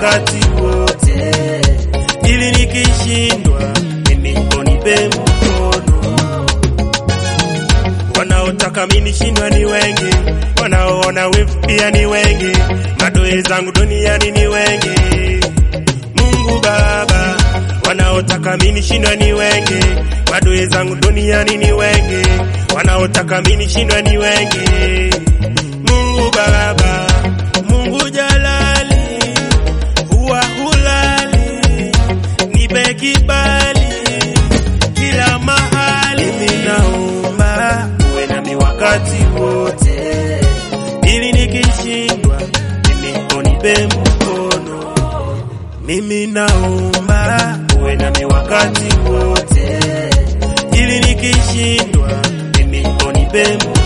wakati wote, ili nikishindwa mimi unipe mkono. Wanaotaka mimi nishindwa ni wengi, wanaoona wivu pia ni wengi, madoe zangu duniani ni wengi. Mungu Baba, wanaotaka mimi nishindwa ni wengi, madoe zangu duniani ni wengi, wanaotaka mimi nishindwa ni wengi. Mungu Baba, Mungu Jalali, huwa hulali, nipe kibali kila mahali. Mimi naomba uwe nami wakati wote, ili nikishindwa mimi unipe mkono. Mimi naomba uwe nami wakati wote, ili nikishindwa mimi unipe mkono.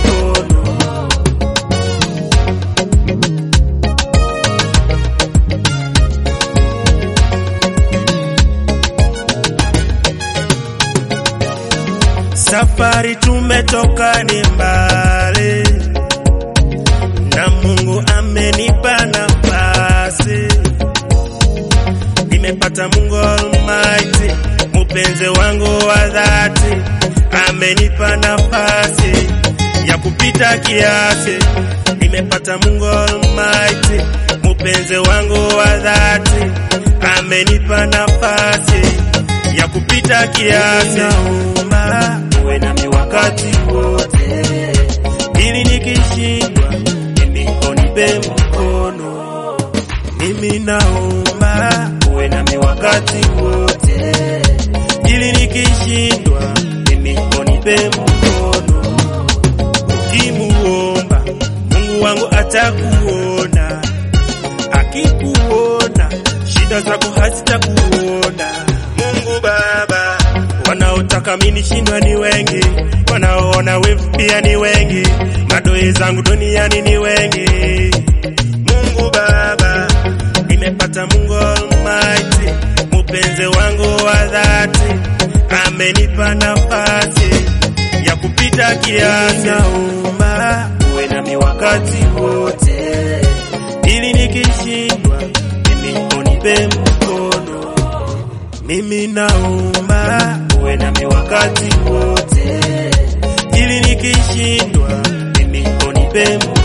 Safari tumetoka ni mbali, na Mungu amenipa nafasi. Nimepata Mungu Almighty, mpenzi wangu wa dhati, amenipa nafasi ya kupita kiasi. Nimepata Mungu Almighty, mpenzi wangu wa dhati, amenipa nafasi ya kupita kiasi. Naomba uwe nami wakati wote, ili nikishindwa mimi unipe mkono. Mimi naomba uwe nami wakati wote, ili nikishindwa mimi unipe mkono. Ukimuomba Mungu wangu atakuona, akikuona shida zako hazitakuona. Mungu Baba, wanaotaka mimi nishindwa ni wengi, wanaoona wivu pia ni wengi, madoe zangu duniani ni wengi. Mungu Baba, nimepata Mungu Almighty, mpenzi wangu wa dhati, amenipa nafasi ya kupita kiasi. Naomba uwe nami wakati wote, ili nikishindwa mimi unipe mkono. Mimi naomba uwe nami wakati wote, ili nikishindwa mimi unipe mkono.